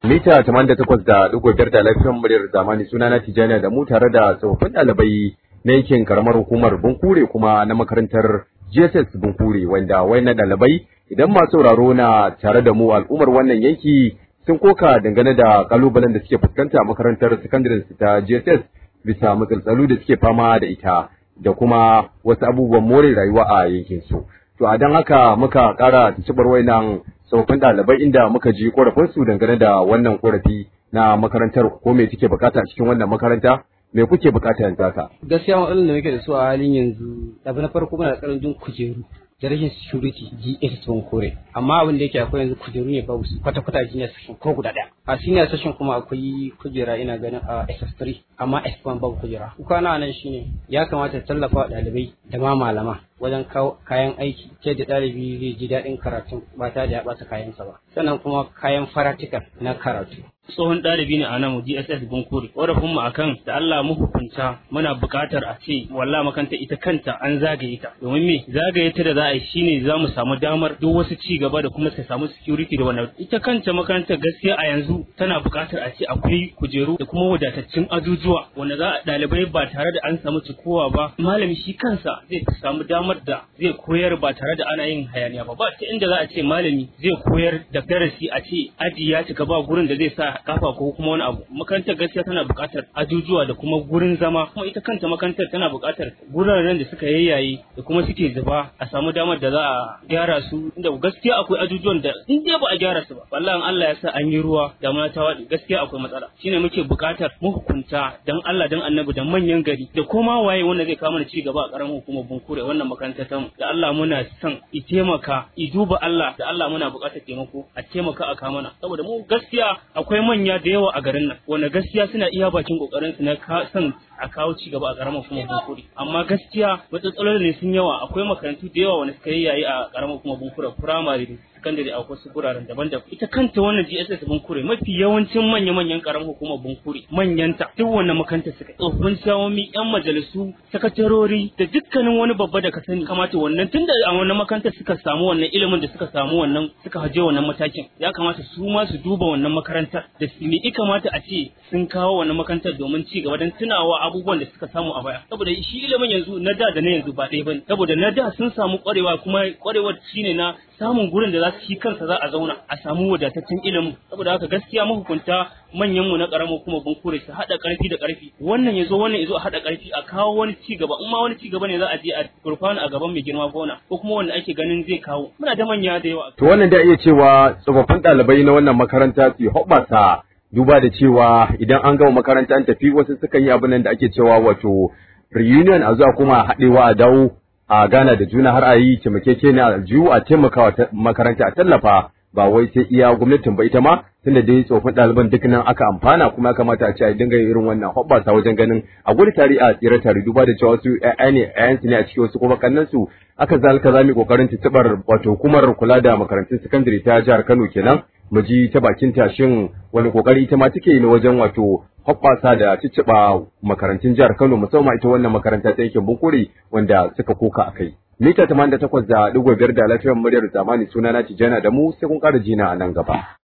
Mita 88.5 da lafiyar muryar zamani suna na Tijjani da mu tare da tsofaffin ɗalibai na yankin karamar hukumar Bunkure kuma na makarantar GSS Bunkure wanda na ɗalibai idan masu sauraro na tare da mu al'ummar wannan yanki sun koka dangane da kalubalen da suke fuskanta a makarantar sakandaren ta GSS bisa matsaltsalu da suke fama da ita da kuma wasu abubuwan more rayuwa a yankin su. To a don haka muka ƙara tuntuɓar wayannan tsofaffin ɗalibai inda muka ji ƙorafinsu dangane da wannan ƙorafi na makarantar ko me suke bukata a cikin wannan makaranta me kuke bukata yanzu haka. Gaskiya matsalar da muke da su a halin yanzu abu na farko muna da ƙarancin kujeru da rashin security GS sun kore amma abin da yake akwai yanzu kujeru ne babu su kwata kwata junior session ko guda ɗaya a senior session kuma akwai kujera ina ganin a SS3 amma S1 babu kujera kuka na nan shine ya kamata tallafa wa ɗalibai da ma malama wajen kawo kayan aiki ce da ɗalibi zai ji daɗin karatun ba tare da ya ɓata kayansa ba sannan kuma kayan faratikal na karatu tsohon ɗalibi ne a nan DSS Bunkuri ƙorafin mu akan da Allah mu hukunta muna buƙatar a ce wallahi makanta ita kanta an zagaye ta domin me zagaye ta da za a yi shine za mu samu damar duk wasu ci gaba da kuma ta samu security da wannan ita kanta makarantar gaskiya a yanzu tana buƙatar a ce akwai kujeru da kuma wadataccen ajujuwa wanda za a ɗalibai ba tare da an samu cikowa ba malami shi kansa zai samu damar da zai koyar ba tare da ana yin hayaniya ba ba ta inda za a ce malami zai koyar da darasi a ce aji ya cika ba gurin da zai sa kafa ko kuma wani abu makarantar gaskiya tana buƙatar ajujuwa da kuma gurin zama kuma ita kanta makarantar tana buƙatar guraren da suka yayyaye da kuma suke zuba a samu damar da za a gyara su inda gaskiya akwai ajujuwan da in dai ba a gyara su ba wallahi Allah ya sa an yi ruwa da ta waɗi gaskiya akwai matsala shine muke buƙatar mahukunta dan Allah dan Annabi da manyan gari da koma waye wanda zai kawo mana ci gaba a ƙaramin hukumar Bunkure wannan makarantar ta da Allah muna son i taimaka i duba Allah da Allah muna buƙatar taimako a taimaka a kamana saboda mu gaskiya akwai manya da yawa a garin nan wanda gaskiya suna iya bakin kokarin su na son a kawo ci gaba a karamar kuma bunkuri amma gaskiya matsalolin ne sun yawa akwai makarantu da yawa wanda suka yi yayi a karamar kuma bunkura primary sakandare a wasu guraren daban-daban ita kanta wannan GSS bunkure mafi yawancin manya-manyan karamar hukumar bunkure manyanta duk wannan makaranta suka tsofaffin shawomi yan majalisu sakatarori da dukkanin wani babba da ka sani kamata wannan tunda a wannan makarantar suka samu wannan ilimin da suka samu wannan suka haje wannan matakin ya kamata su ma su duba wannan makarantar da su me kamata a ce sun kawo wannan makarantar domin ci gaba don tunawa abubuwan da suka samu a baya saboda shi ilimin yanzu na da da na yanzu ba ɗaya bane saboda na da sun samu ƙwarewa kuma ƙwarewar shine na samun gurin da za su shi kansa za a zauna a samu wadataccen ilimin saboda haka gaskiya mahukunta manyan mu na karamar kuma bunkure su haɗa ƙarfi da ƙarfi wannan ya zo wannan ya zo a haɗa ƙarfi a kawo wani ci gaba in ma wani ci gaba ne za a je a gurfana a gaban mai girma gona ko kuma wanda ake ganin zai kawo muna da manya da yawa to wannan da iya cewa tsofaffin ɗalibai na wannan makaranta su hoɓɓasa duba da cewa idan an gama makaranta an tafi wasu sukan yi abin da ake cewa wato reunion a zuwa kuma haɗewa a dawo a gana da juna har a yi taimakeke a aljihu a taimakawa makaranta a tallafa ba wai sai iya gwamnatin ba ita ma tunda dai tsofin ɗaliban duk nan aka amfana kuma ya kamata a ce a dinga irin wannan hoɓɓasa wajen ganin a gudu tare a tsira tare duba da cewa wasu ƴaƴa ne ƴaƴansu ne a cikin wasu kuma kannan su aka zalika za mu kokarin tuntuɓar wato hukumar kula da makarantun sakandare ta jihar Kano kenan mu ji ta bakin tashin wani kokari ita ma take ne wajen wato hoɓɓasa da cicciɓa makarantun jihar Kano musamman ita wannan makaranta ta yankin Bunkuri wanda suka koka a kai. Mita 88 da ɗigo biyar da lafiyar muryar zamani sunana Tijjana da mu sai kun ƙara jina a nan gaba.